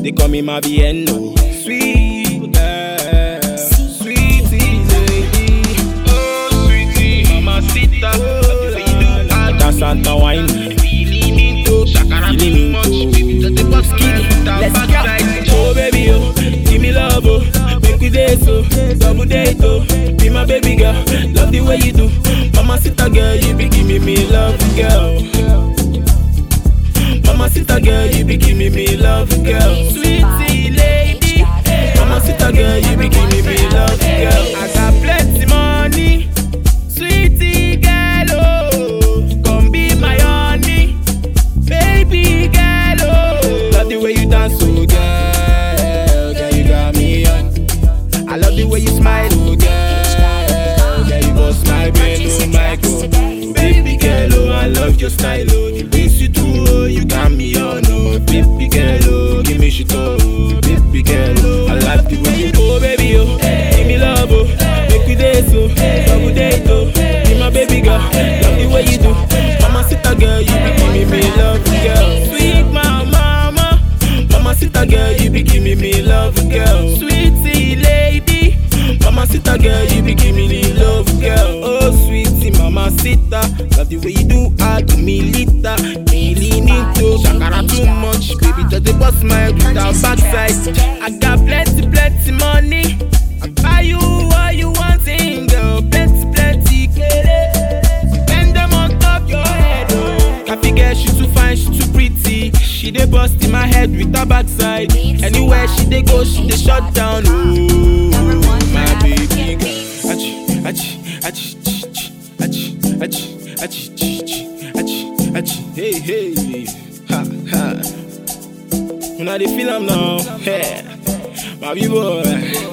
They call me my Vienno. Sweet girl, sweetie lady. Oh, sweetie, mamacita. Love the way you do that. That's Santa wine. Feeling into shakara Feeling too much. into- Baby, just the bust Skinny. my Let's back go. side. Oh baby, oh, give me love, oh, make we date, oh, double date, oh, be my baby girl, love the way you do, mama sita girl, you be giving me love, girl. Mama sita girl, you be giving me love, girl. Sweetie lady, mama sita girl, you be giving me love, girl. I got plenty money, sweetie girl, oh, come be my honey. Baby girl, oh Love the way you dance, oh girl Girl, you got me on I love the way you smile, oh girl Girl, you bust my brain, oh my god Baby girl, oh, I love your style, oh The things you do, oh, you got me on, oh Baby girl, oh, give me shit, oh Baby girl, oh, I love the way you do, oh Baby, oh, give me love, oh Make we date, oh Double date, oh Be my baby girl Love the way you do Mama sita girl, you be giving me love, girl. Sweet mama, mama, mama sita girl, you be giving me love, girl. Sweetie lady, mama sita girl, you be giving me love, girl. Oh sweetie mama sita, love the way you do, I do me lita, me lean into shakara too much, baby just the bust my head with that backside. I got plenty, plenty money. I buy you what you wanting, girl. Plenty, plenty, kere. Bend them on top your head, oh. Happy girl, she too fine, she too pretty. She dey bust in my head with her backside. Anywhere she dey go, she dey shut down, oh. My baby girl. Achi, achi, achi, chi, chi, achi, achi, achi, chi, chi, achi, achi. Hey, hey, ha, ha. When I dey feel am now, hey, my big boy.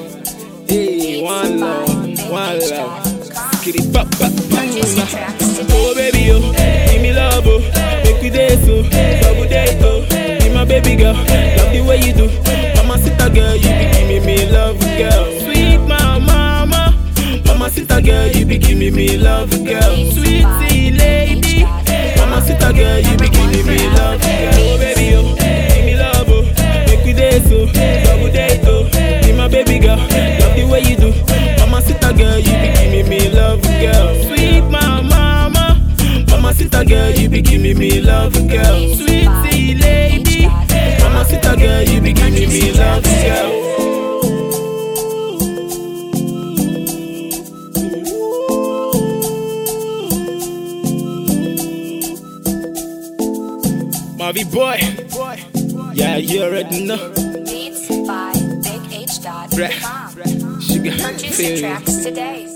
Hey, one love, one love. Skitty pop, pop, pop. Oh baby, oh, give me love, oh, make we date, oh, double date, oh, be my baby girl, love the way you do, mama sita girl, you be giving me love, girl, sweet mama, mama, mama sita girl, you be giving me love, girl, sweetie lady, mama sita girl, you be giving me love, girl, oh baby, oh, give me love, oh, make we date, oh, double date, oh, be my baby girl, love the way you do, mama sita girl, you be giving me love, girl, sweet mama, mama, mama sita girl, you be giving me love, girl, sweetie lady, mama sita girl, you be giving me love, girl. Marvy boy, yeah, you already know. Beats by Big H. Dot. Bruh. Sugar, Purchase your feel tracks today.